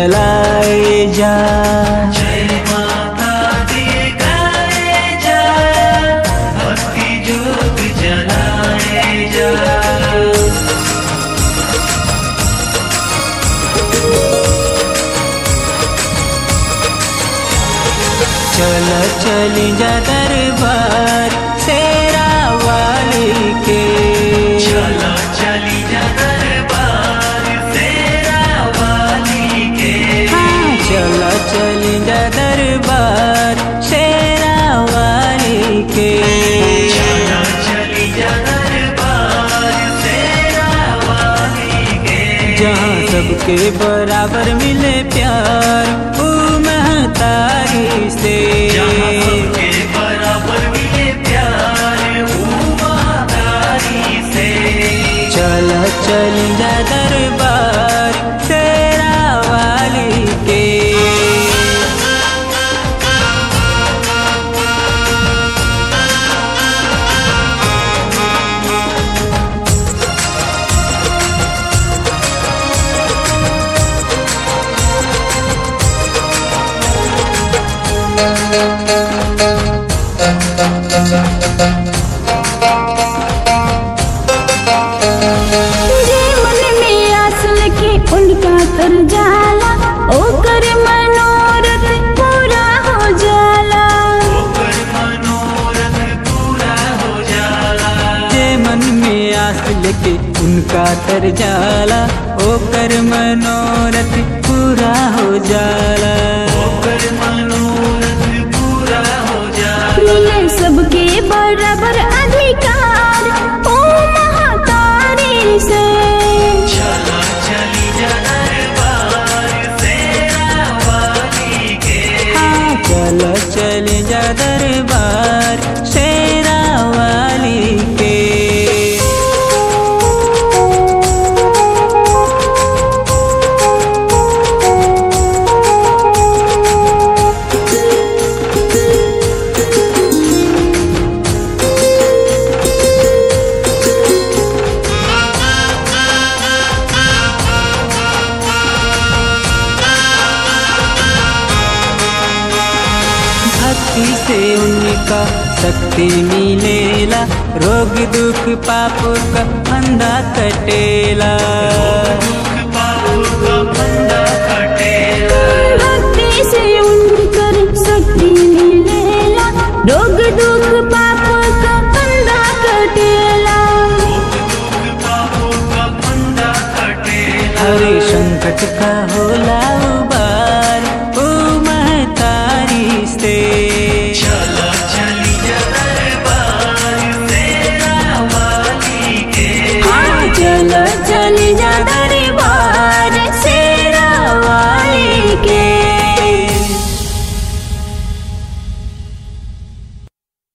जलाए जा जय माता दी गाए जा भक्ति जोत जलाए जा चल चल जा दरबार तेरा वाली के चलो चली जा दरबार तेरा वाली के हाँ, चल चल जा दरबार तेरा वाली के चलो चली जा दरबार तेरा वाली के जहाँ सबके बराबर मिले प्यार ओ महतारी से जहाँ सबके बराबर मिले प्यार उमादारी से चल चल जा दरबार तेरा वाली के जे मन में आस लगे उनका तर जाला ओकर मनोरथ पूरा हो जाला ओकर मनोरथ पूरा हो जाला जे मन में आस लेके उनका तर जाला ओकर मनोरथ पूरा हो जाला ओकर मनोरथ पूरा हो जाला मिले सबके बराबर अधिकार ओ महातारी से चलो चली जा दरबार तेरा वाली के हाँ, चल चल जा दरबार शेरा वाली के भक्ति से उनका शक्ति मिलेला रोग दुख पाप का अंधा कटेला दुख